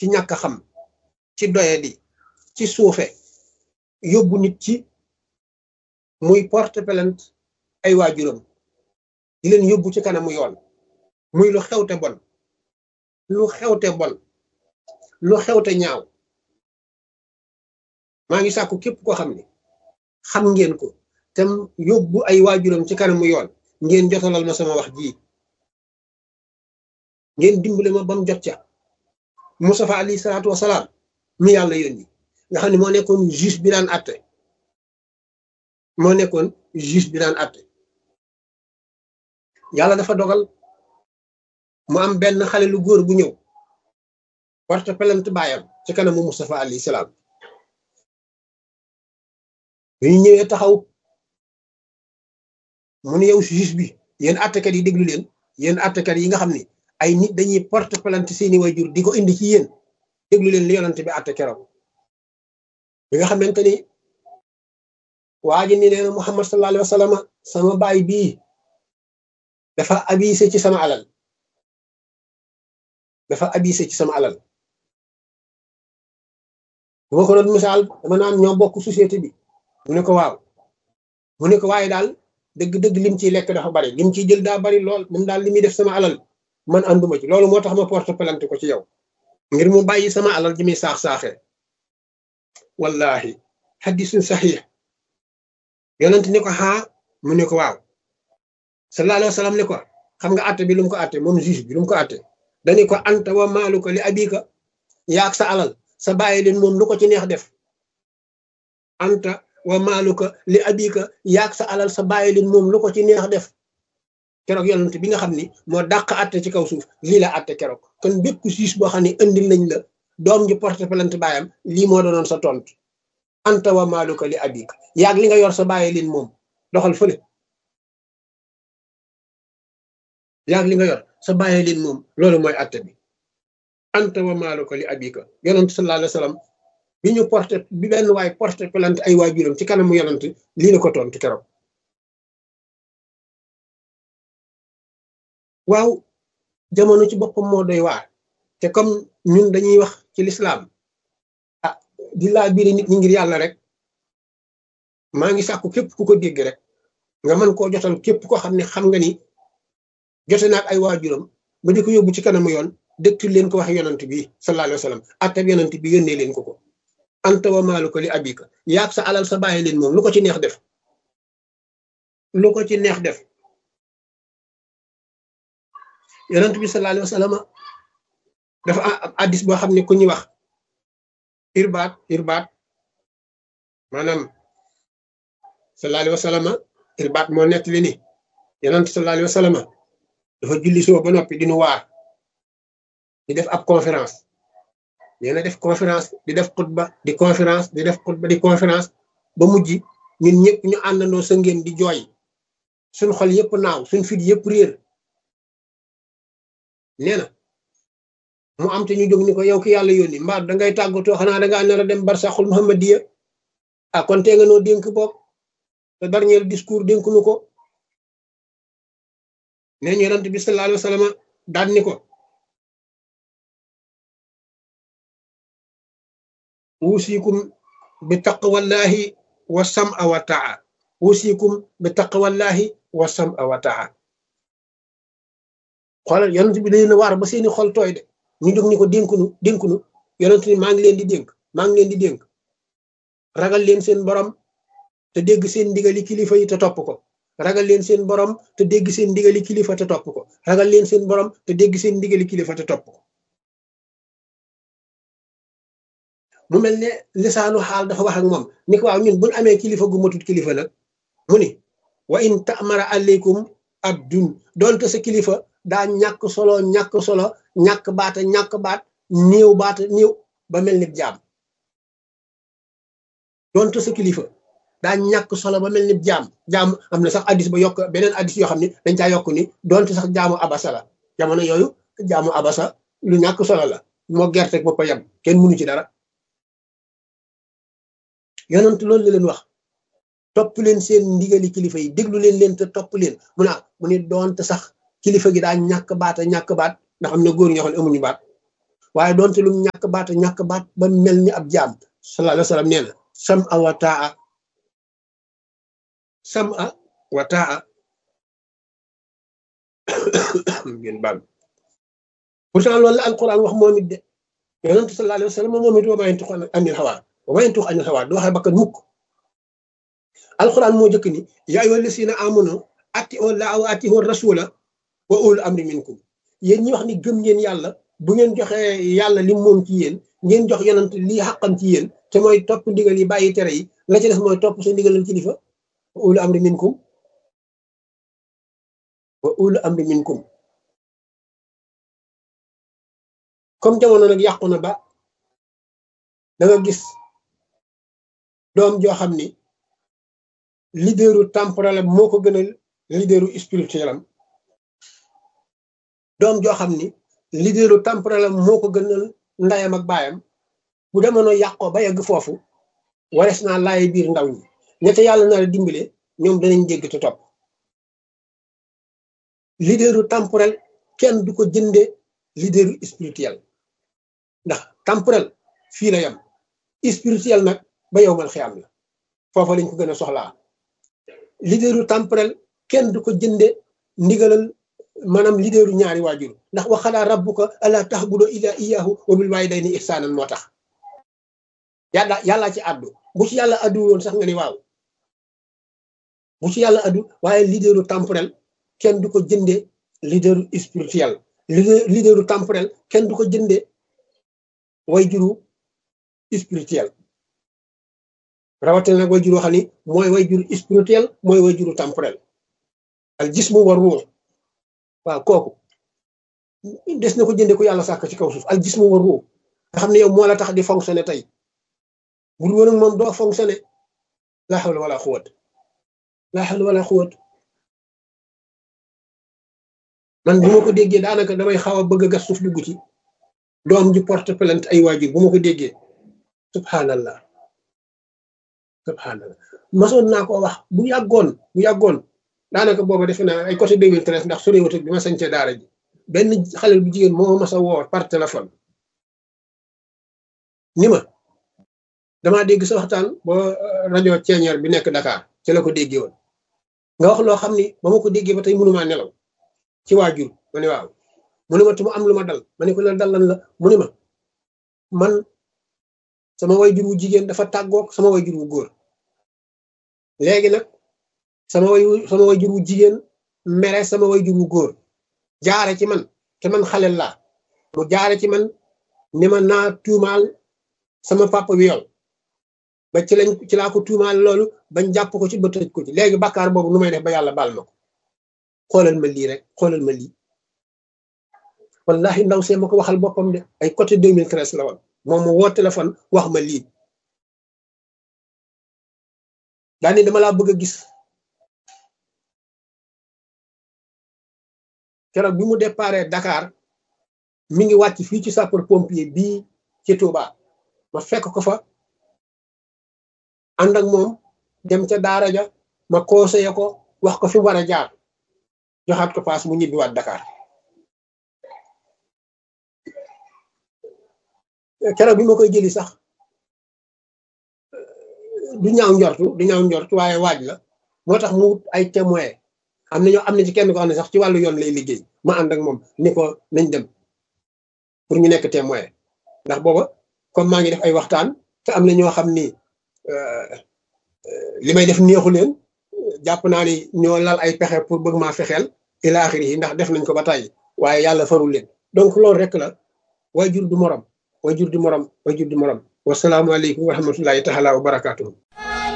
ci ñàkk a xam ci doyadi ci suufe yóbbu nit ci muy porte plainte ay waajuram di leen yóbbu ci kanamu yoon muy lu xewte bon lu xewte bon lu xewte ñaaw maa ngi sàkku képp koo xam ne xam ngeen ko te yóbbu ay waajuram ci kanamu yoon ngeen jotalal ma sama wax ji ngeen dimbale ma ba mu jot ca Mustafa alayhi salaatu wasalaam mi yàlla yónni nga xam ne moo nekkoon juge bi daan àtte moo nekkoon juge bi daan àtte yàlla dafa dogal mu am benn xale lu góor bu ñëw porte plainte baayam ci kanamu Mustafa alayhi salaam bi ñu ñëwee taxaw mu ne yow juge bi yéen àttekat yi déglu leen yéen àttekat yi nga xam ne ay nit dañuy porte plainte seeni waajur di ko indi ci yéen déglu leen li yonante bi àtte keroog bi nga xamante ni waa ji ni nee na Muhammad sallallahu alayhi wa sallam sama baay bii dafa abisé ci sama alal dafa abisé ci sama alal bu ma ko doon misaal dama naan ñoo bokk société bi mu ne ko waaw mu ne ko waaye daal dëgg-dëgg lim ciy lekk dafa bari lim ciy jël daa bari lool moom daal li muy def sama alal man ànduma ci loolu moo tax ma porte plainte ko ci yow ngir mu bàyyi sama alal ji muy saax-saaxee wallahi hadisun saxiix yonent ni ko xaa mu ne ko waaw sallallahu alayhi wa sallam ne ko xam nga àtte bi lu mu ko àtte moom juge bi lu mu ko àtte dani ko anta wa maaluka li abika yaag sa alal sa bàyyi leen moom lu ko ci neex def anta wa maaluka li abika yaag sa alal sa bàyyi leen moom lu ko ci neex def keroog yonent bi nga xam ni moo dàq àtte ci kaw suuf lii la àtte keroog kon bépp siis boo xam ne indil nañ la doom ji porte plainte baayam lii moo doonoon sa tontu anta wa maaluka li abika yaag li nga yor sa bàyyi leen moom doxal fële yaag li nga yor sa bàyyi leen moom loolu mooy àtte bi anta wa maaluka li abika yonent sallallahu alayhi wa sallam bi ñu porte bi benn waay porte plainte ay waajuram ci kanamu yonent lii la ko tontu keroog waaw jamono ci boppam moo doy waar te comme ñun dañuy wax ci lislaam ah di laa biiri nit ñi ngir yàlla rek maa ngi sàkku képp ku ko dégg rek nga mën koo jotal képp ko xam ne xam nga ni jote naag ay waajuram ba di ko yóbbu ci kanamu yoon dëkk leen ko wax yonant bi sallallahu alayhi wa sallam attab yonant bi yónnee leen ko ko anta wa maaluka li abika yaag sa alal sa bàyyi leen moom lu ko ci neex def lu ko ci neex def yonent bi sallallahu alayhi wa sallam dafa am addis boo xam ne ku ñuy wax irbaat irbaat maanaam sallallahu alayhi wa sallam irbaat moo nekk li ni yonent sallallahu alayhi wa sallam dafa julli suba ba noppi di nu waar di def ab conférence nee na def conférence di def xutba di conférence di def xutba di conférence ba mujj ñun ñëpp ñu àndandoo sa ngeen di jooy suñ xol yëpp naaw suñ fit yëpp réer nee na mu am te ñu jóg ni ko yow ki yàlla yónni mbaa dangay tàggatoo xanaa dangaa nar a dem barsaxul muhammadiya ah kon tee nga noo dénk bopp te dernier discours dénk nu ko nee ñu yonent bi sallallahu alayhi wa sallam daan ni ko wusikum bi taqwallahi wa sam'a wa ta'a wusikum bi taqwallahi wa sam'a wa ta'a xoolal yonent bi dañu waar ba seeni xol tooy de ñu jóg ni ko dénkunu dénkunu yonent ni maa ngi leen di dénk maa ngi leen di dénk ragal leen seen borom te dégg seen ndigali kilifa yi te topp ko ragal leen seen borom te dégg seen ndigali kilifa te topp ko ragal leen seen borom te dégg seen ndigali kilifa te topp ko mu mel ne lisaanu xaal dafa wax ak moom ni ko waaw ñun buñ amee kilifa gu matut kilifa nag mu ni wa in ta'mara aleykum abdun doonte sa kilifa daa ñàkk solo ñàkk solo ñàkk baata ñàkk baat néew baata néew ba mel ni jaam doonte sa kilifa daa ñàkk solo ba mel ni jaam jaam am na sax addis ba yokk beneen addis yoo xam ne dañ caa yokk ni doonte sax jaamu abasa la jamono yooyu jaamu abasa lu ñàkk solo la moo gerte ak boppa yam kenn mënu ci dara yonent loolu la leen wax topp leen seen ndigali kilifa yi déglu leen leen te topp leen mu ne mu ne doonte sax kilifa gi daa ñàkk baata ñàkk baat ndax am na góor ñoo xam ne amuñu baat waaye doonte lu ñàkk baat ñàkk baat ba mel ni ab jaam sallallahu alayhi wa sallam nee na sam a wa taa sam a wa taa ngeen baal pourtant loolu la alquran wax moom it de yonent sallallahu alayhi wa sallam moom it wa ma yantiqu anil hawa wa ma yantiqu anil hawa du waxee bakkan mukk alquran moo jëkk ni yaa ayyuha llazina amanu atii'u llaaha wa atii'u rasula wa ulul amri minkum yéen ñi wax ni gëm ngeen yàlla bu ngeen joxee yàlla li moom ci yéen ngeen jox yonent lii xàqam ci yéen te mooy topp ndigal yi bàyyi tere yi la ci def mooy topp sa ndigalal kilifa wa ulul amri minkum wa ulul amri minkum comme jamono nag yàqu na ba da nga gis doom joo xam ni leaderu temporel am moo ko gënal leaderu spirituel am doom joo xam ni leaderu temporel am moo ko gënal ndayam ak baayam bu demoon yàqoo ba yegg foofu warees naa laay biir ndaw ñi ñette yàlla na la dimbale ñoom danañ dégg te topp leaderu temporel kenn du ko jënde leaderu spirituel ndax temporel fii la yam spirituel nag ba yow mal xiyam la foofa lañ ko gën a soxlaa leaderu temporel kenn du ko jënde ndigalal maanaam leaderu ñaari waajur ndax waxalaa rabbuka alla ta'budu illa iyyahu wa bil walidayni ihsanan moo tax yàlla yàllaa ci àddu bu ci yàlla àddu woon sax nga ni waaw bu ci yàlla àddu waaye leaderu temporel kenn du ko jënde leaderu spirituel leaderu temporel kenn du ko jënde way juru spirituel rawatina nag way juru xam ni mooy way juru spirituel mooy way juru temporel al jismu war ruux waaw kooku des na ko jënde ko yàlla sàkk ci kaw suuf al jismu war ruux nga xam ne yow moo la tax di fonctionner tey bu dul woon ak moom doo fonctionner la hawla wala quwwat la hawla wala quwwat man bu ma ko déggee daanaka damay xaw a bëgg a gas suuf dugg ci doom ji porte plainte ay waajur bu ma ko déggee subhanallah subhanallah masoon naa ko wax bu yàggoon bu yàggoon daanaka booba defe naa ay côté 2013 ndax soriwut bi ma sañcee daara ji benn xale bu jigéen moo mas a woo par téléphone ni ma damaa dégg sa waxtaan ba rajo ceeñeer bi nekk Dakar ci la ko déggee woon nga wax loo xam ni ba ma ko déggee ba tey mënumaa nelaw ci waajur ma ne waaw mu ne ma tu ma am lu ma dal ma ne ko la dal lan la mu ne ma man sama waajur wu jigéen dafa tàggoog sama waajur wu góor léegi nag sama way sama waajur wu jigéen mere sama waajur wu góor jaare ci man te man xale laa mu jaare ci man ni ma naa tuumaal sama papa bi yow ba ci lañ ci laa ko tuumaal loolu bañ jàpp ko ci ba tëj ko ci léegi bàkkaar boobu nu may def ba yàlla baal ma ko xoolal ma lii rek xoolal ma lii wallahi ndaw see ma ko waxal boppam de ay côté 2013 la woon moom mu woo téléphone wax ma lii daani dama laa bëgg a gis keroog bi mu déparé Dakar mi ngi wàcc fii ci sapeur pompier bii ci Touba ma fekk ko fa ànd ak moom dem ca daara ja ma conseillé ko wax ko fi mu war a jaar joxaat ko paas mu ñibbiwaat Dakar keroog bi ma koy jëli sax du ñaaw njortu du ñaaw njortu waaye waaj la moo tax mu ay témoin am na ñoo am na ci kenn ko xam ne sax ci wàllu yoon lay liggéey ma ànd ak moom ni ko nañ dem pour ñu nekk témoin ndax booba comme maa ngi def ay waxtaan te am na ñoo xam ni li may def neexu leen jàpp naa ni ñoo lal ay pexe pour bëgg maa fexeel ila axiri yi ndax def nañ ko ba tàyyi waaye yàlla farul leen donc loolu rek la waajur du morom waajur du morom waajur du morom wasalaamualeykum wa rahmatullahi taala wa barakaatuhu